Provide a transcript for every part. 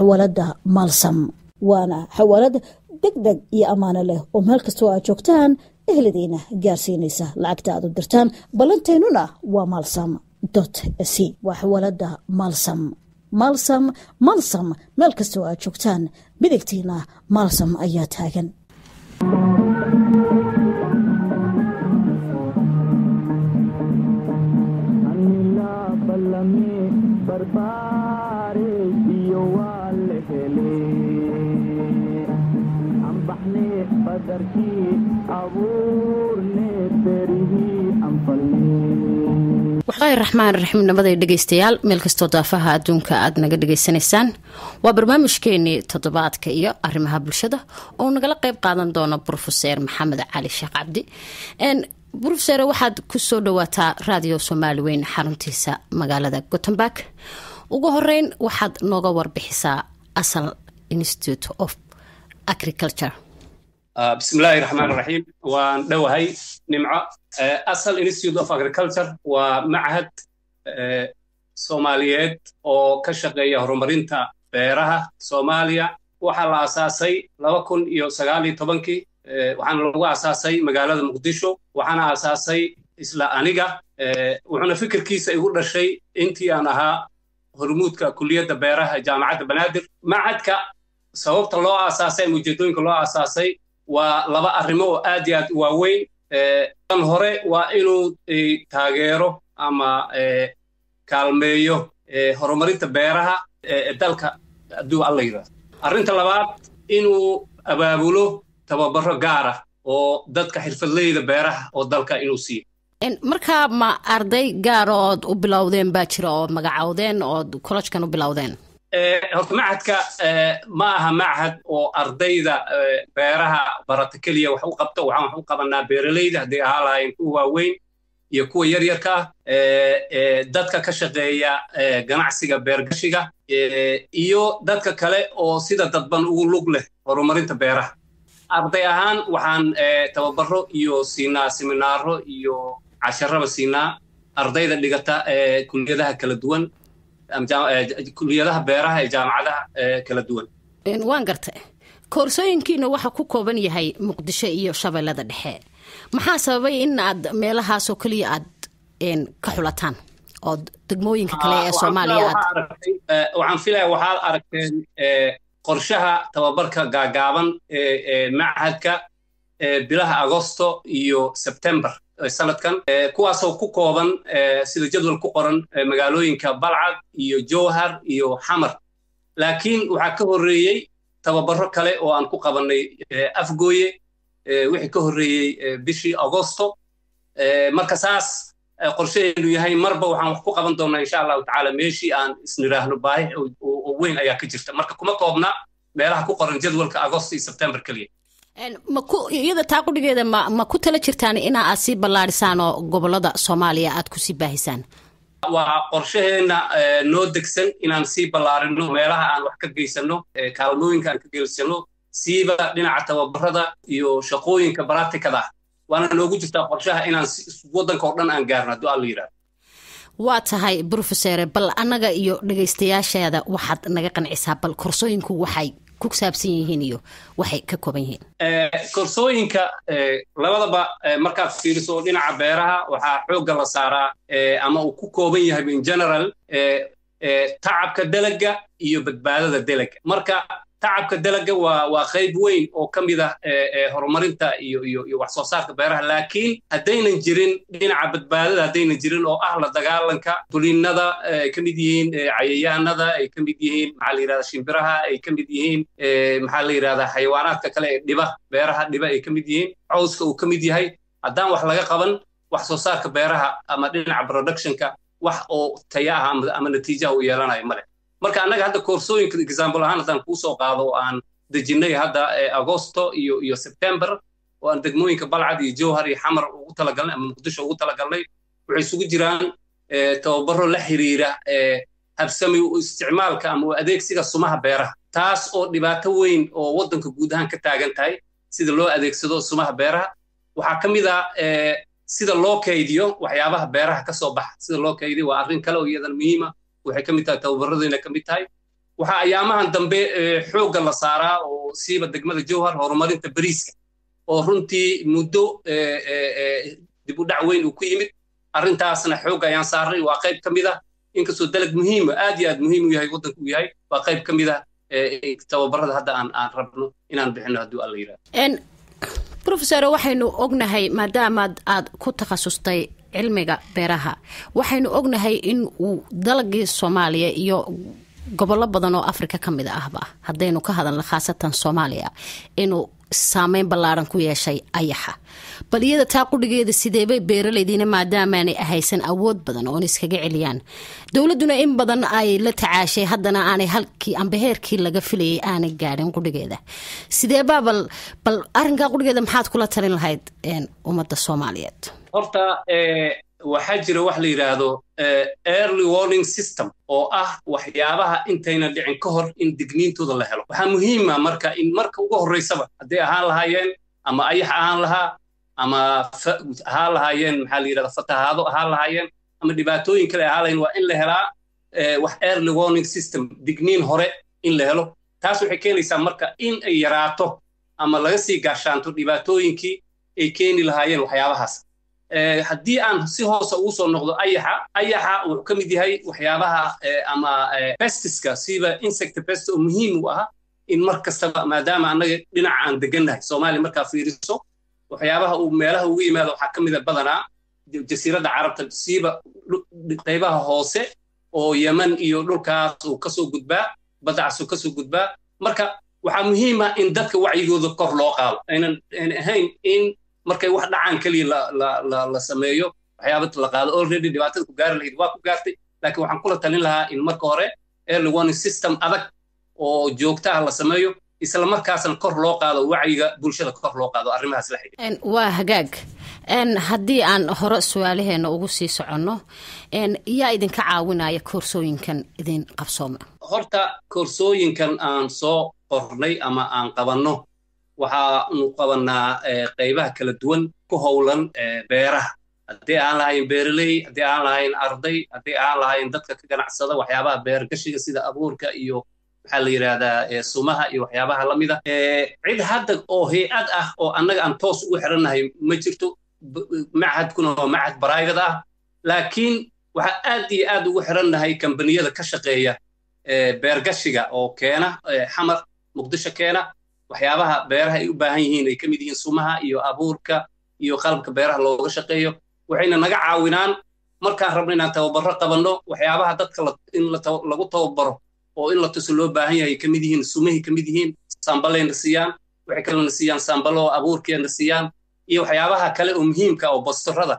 xawaalada maalsam waana xawaalad deg deg iyo ammaano leh oo meel kastoo aad joogtaan ehladiina gaarsiinaysa lacagta aad u dirtaan ballanteennuna waa maalsam dot c waa xawaalada maalsam maalsam maalsam meel kastoo aad joogtaan bidigtiina maalsam ayaa taagan waxlahi raxmaan raxiim nabaday dhegeystayaal meel kastoo daafaha adduunka aad naga dhegeysanaysaan waa barnaamijkeenii toddobaadka iyo arrimaha bulshada oo nagala qeyb qaadan doono brofeser maxamed cali sheekh cabdi brofeser waxaad kusoo dhawaataa radio soomaali weyn xaruntiisa magaalada gothenburg ugu horeyn waxaad nooga warbixisaa asal institute of agriculture bismillaahi raxmaan raxiim waan dhowahay nimco asal institute of agriculture waa machad soomaaliyeed oo ka shaqeeya horumarinta beeraha soomaaliya waxaa la aasaasay laba kun iyo sagaaliyo tobankii waxaana lagu aasaasay magaalada muqdisho waxaana aasaasay isla aniga wuxuuna fikirkiisa igu dhashay intii aan ahaa hormuudka kuliyadda beeraha jaamacadda banaadir machadka sababta loo aasaasay ama ujeedooyinka loo aasaasay waa laba arrimo oo aad iyo aad u waaweyn tan hore waa inuu taageero ama kaalmeeyo horumarinta beeraha ee dalka hadduu alla yidhahdo arrinta labaad inuu abaabulo tababaro gaara oo dadka xirfadleyda beeraha oo dalka inuu siiyo markaa ma arday gaara ood u bilowdeen baa jira ood magacowdeen ood collejkan u bilowdeen horta machadka ma aha machad oo ardayda beeraha barata keliya wax u qabta waxaan wax u qabanaa beeraleyda hadday ahaa lahaayeen kuwa waaweyn iyo kuwa yaryarka ah dadka ka shaqeeya ganacsiga beergashiga iyo dadka kale oo sida dadban ugu lug leh horumarinta beeraha arday ahaan waxaan tababaro iyo siinaa seminaaro iyo casharaba siinaa ardayda dhigata kuliyadaha kala duwan kuliyadaha beeraha ee jaamacadaha kala duwan waan garta koorsooyinkiina waxa ku kooban yahay muqdisho iyo shabeellada dhexe maxaa sababay in aad meelahaasoo keliya aad ka xulataan ood degmooyinka kale ee soomaaliya aad waxaan filaya waxaad aragteen qorshaha tababarka gaagaaban ee machadka bilaha agosto iyo sebtember sanadkan kuwaasoo ku kooban sida jadwal ku qoran magaalooyinka balcad iyo jowhar iyo xamar laakiin waxaa ka horreeyey tababaro kale oo aan ku qabannay afgooye wixii ka horreeyey bishii agosto marka saas qorshaheenu yahay marba waxaan wax ku qaban doonnaa insha allahu tacaala meeshii aan isniraahno baahi oo weyn ayaa ka jirta marka kuma koobna meelaha ku qoran jadwalka agosto iyo sebtember keliya iyada taa qudhigeeda ma ma ku tala jirtaan ina aad sii ballaadhisaan oo gobollada soomaaliya aad kusii baahisaan waa qorshaheenna noo degsan inaan sii ballaarino meelaha aan wax ka geysano kaalmooyinka aan ka geysano siiba dhinaca tababarada iyo shaqooyinka baratikada waana noogu jirtaa qorshaha inaan waddanka oo dhan aan gaarno hadduu alla yidhahdo waa tahay brofesore bal annaga iyo dhegaystayaasheeda waxaad naga qancisaa bal korsooyinku waxay ku saabsan yihiin iyo waxay ka kooban yihiin korsooyinka labadaba markaad fiiriso dhinaca beeraha waxaa xoogga la saaraa ama uu ku kooban yahay in general tacabka dalaga iyo badbaadada dalaga marka tacabka dalaga waa waa qayb weyn oo ka mid ah horumarinta iyo iyo iyo wax soo saarka beeraha laakiin haddaynan jirin dhinaca badbaadada haddaynan jirin oo ah la dagaalanka tulinnada ay ka mid yihiin cayayaanada ay ka mid yihiin maxaa la yidhahdaa shimbiraha ay ka mid yihiin maxaa la yidhahdaa xayawaanaadka kale ee dhiba beeraha dhiba ay ka mid yihiin cawska uu ka mid yahay haddaan wax laga qaban wax soo saarka beeraha ama dhinaca productionka wax oo taya ah ama natiijaha uu yeelanayo male marka annaga hadda koorsooyinka example ahaan haddaan kuu soo qaado oo aan dejinnay hadda agosto iyo iyo september oo aan degmooyinka balcad iyo jowhar iyo xamar ugu talagalnay ama muqdisho ugu talagalnay waxay isugu jiraan tababaro la xiriira habsami u isticmaalka ama u adeegsiga sumaha beeraha taas oo dhibaato weyn oo waddanka guud ahaan ka taagan tahay sida loo adeegsado sumaha beeraha waxaa ka mid ah sida loo kaydiyo waxyaabaha beeraha ka soo baxa sida loo kaydiyo waa arrin kale oo iyadan muhiima waxay ka mid tahay tababaradayna ka mid tahay waxaa ayaamahan dambe xoogga la saaraa oo siiba degmada jowhar horumarinta bariiska oo runtii muddo dib u dhac weyn uu ku yimid arrintaasna xoogga ayaan saarnay waa qayb ka mid ah inkastoo dalag muhiima aad iyo aad muhiim u yahay waddanku u yahay waa qayb ka mid ah tababarada hadda aan aan rabno inaan bixino hadduu alla yidhahdo rofesor waxaynu ognahay maadaamaad aad ku takhasustay cilmiga beeraha waxaynu ognahay in uu dalagii soomaaliya iyo gobollo badan oo afrika ka mid ahba haddaynu ka hadalno khaasatan soomaaliya inuu saameyn ballaaran ku yeeshay ayaxa bal iyada taa qudhigeeda sideebay beeraleydiina maadaamaanay ahaysan awood badan oon iskaga celiyaan dowladduna in badan ay la tacaashay haddana aanay halkii amba heerkii laga filayay aanay gaadhin qudhigeeda sideebaa bal bal arrinkaa qudhigeeda maxaad kula talin lahayd ummadda soomaaliyeed horta waxaa jira wax la yidhaahdo early warning system oo ah waxyaabaha intayna dhicin ka hor in digniintooda la helo waxaa muhiima marka in marka ugu horraysaba hadday ahaan lahaayeen ama ayax ahaan lahaa ama ahaan lahaayeen maxaa la yidhahda fatahaado ahaan lahaayeen ama dhibaatooyin kale ahaan lahayen waa in la helaa wax early warning system digniin hore in la helo taas waxay keenaysaa marka in ay yaraato ama laga sii gaashaanto dhibaatooyinkii ay keeni lahaayeen waxyaabahaas haddii aan si hoose ugu soo noqdo ayaxa ayaxa wuxuu ka mid yahay waxyaabaha ama pestiska siba insect pest oo muhiim u ah in mar kastaba maadaama annaga dhinaca aan degannahay soomaaliya markaa fiiriso waxyaabaha uu meelaha ugu yimaado waxaa ka mid a badanaa jasiiradda carabta siiba qaybaha hoose oo yeman iyo dhulkaas uu kasoo gudbaa badacas uu kasoo gudbaa marka waxaa muhiim ah in dadka wacyigooda kor loo qaado aynan ahayn in markay wax dhacaan keliya la sameeyo waxyaaba la qaado already dhibaatada ku gaari lahayd waa ku gaartay laakiin waxaan kula talin lahaa in marka hore early warning system adag oo joogtaha la sameeyo isla markaasna kor loo qaado wacyiga bulshada kor loo qaado arrimahaas la xidhiidha waa hagaag haddii aan hore su-aalaheena ugu sii soconno yaa idinka caawinaya koorsooyinkan idin qabsooma horta koorsooyinkan aan soo qornay ama aan qabanno waxaanu qabannaa qaybaha kala duwan ku howlan beeraha haddii aan lahayn beeraley haddii aan lahayn arday haddii aan lahayn dadka ka ganacsada waxyaabaha beergashiga sida abuurka iyo maxaa la yidhahdaa sumaha iyo waxyaabaha la mida cid hadda oo hay-ad ah oo annaga aan toos ugu xirannahay ma jirto machadkuna waa machad private ah laakiin waxaa aad iyo aad ugu xirannahay kambaniyada ka shaqeeya beergashiga oo keena xamar muqdisho keena waxyaabaha beeraha ay u baahan yihiin ay ka mid yihiin sumaha iyo abuurka iyo qalabka beeraha looga shaqeeyo waxayna naga caawinaan markaan rabno inaan tababarro qabanno waxyaabaha dadka in lagu tababaro oo in la tuso loo baahan yahay ka mid yihiin sumahay ka mid yihiin sambalayna siiyaan waxay kalena siiyaan sambalo oo abuurkeena siiyaan iyo waxyaabaha kale oo muhiimka oo basturada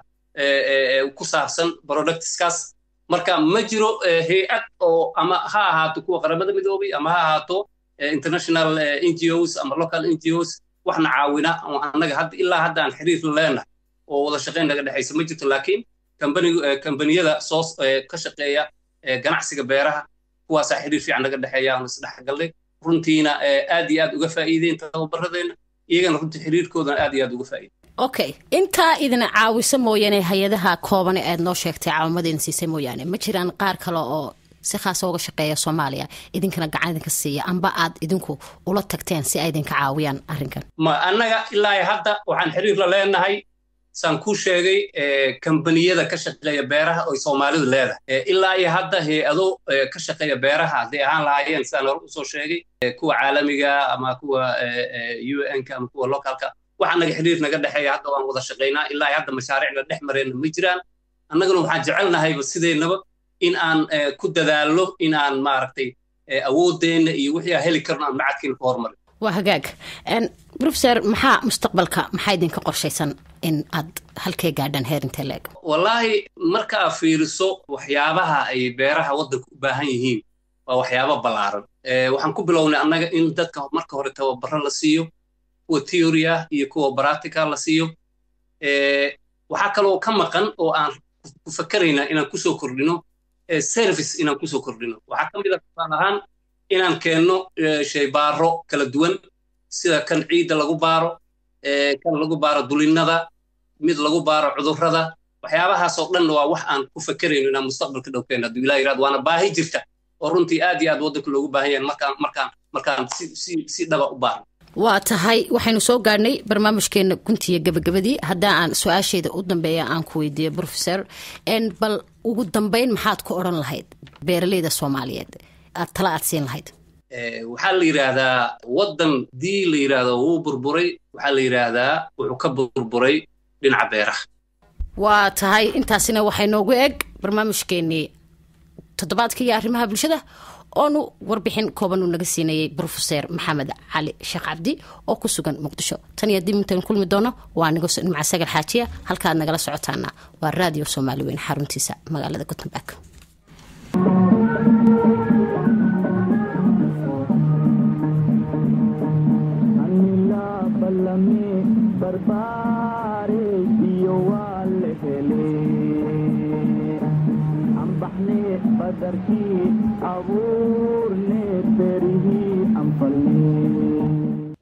ku saabsan productskaas marka ma jiro hay-ad oo ama ha ahaato kuwa qaramada midoobay ama ha ahaato international ngos ama local ngos waxna caawina oo annaga hadda ilaa hadda aan xiriir la leenahay oo wada shaqayn naga dhexaysa ma jirto laakiin kambaniyada soo ka shaqeeya ganacsiga beeraha kuwaasaa xiriir fiican naga dhexeeya aan isdhexgalnay runtiina aad iyo aad uga faa'iideen tababaradeenna iyagana runtii xiriirkoodana aad iyo aad uga faa'iideen okay intaa idin caawisa mooyaane hay-adaha koobane aad noo sheegtay caawimada idin siisay mooyaane ma jiraan qaar kale oo si khaasa uga shaqeeya soomaaliya idinkana gacan idinka siiya amba aad idinku ula tagteen si ay idinka caawiyaan arrinkan ma annaga ilaa hadda waxaan xiriir la leenahay saan kuu sheegay kambaniyada ka shaqeeya beeraha oy soomaalidu leedahay ilaa iyo hadda hay-ado ka shaqeeya beeraha hadday ahaan lahaayeen sidaan hore usoo sheegay kuwa caalamiga ama kuwa u n-ka ama kuwa localka waxa naga xiriir naga dhexeeya hadda waan wada shaqaynaa ilaa iyo hadda mashaariicna dhex mareenna ma jiraan annaguna waxaan jecelnahayba sideennaba in aan ku dadaallo in aan maaragtay awoodeenna iyo wixii aan heli karno aan macadkiina ku horumarin waa hagaag professor maxaa mustaqbalka maxaa idinka qorshaysan in aad halkee gaadhaan heer intee leeg wallaahi marka aad fiiriso waxyaabaha ay beeraha waddanka u baahan yihiin waa waxyaabo ballaaran waxaan ku bilownay annaga in dadka marka hore tababaro la siiyo kuwa theory ah iyo kuwa practical la siiyo waxaa kaloo ka maqan oo aan ku fakaraynaa inaan kusoo kordhino service inaan kusoo kordhino waxaa ka mid a tusaale ahaan inaan keenno shaybaaro kala duwan sida kan ciidda lagu baaro kan lagu baaro dulinnada mid lagu baaro cudurrada waxyaabahaasoo dhan waa wax aan ku fakerayno inaan mustaqbalka dhowkeen hadduu ilaah yirahdo waana baahi jirta oo runtii aad iyo aad waddanka loogu baahan yahay markaan markaan markaan si si si dhaba u baarno waa tahay waxaynu soo gaadhnay barnaamijkeena guntiya gabagabadii haddaa aan su-aasheeda u dambeeya aan ku weydiiyo professor bal ugu dambeyn maxaad ku odhan lahayd beeraleyda soomaaliyeed aad tala aad siin lahayd waxaa la yidhaahdaa waddan dii la yidhaahdo wuu burburay waxaa la yidhaahdaa wuxuu ka burburay dhinaca beeraha waa tahay intaasina waxay noogu eg barnaamijkeenii toddobaadka iyo arrimaha bulshada oonu warbixin kooban uu naga siinayay brofeser maxamed cali sheekh cabdi oo ku sugan muqdisho tan iyo dib intayn kulmi doono waa nigo nimca sagal xaajiya halkaad nagala socotaana waa raadiyo soomaali weyn xaruntiisa magaalada gutenberg badarkii abuurne berihii anfalne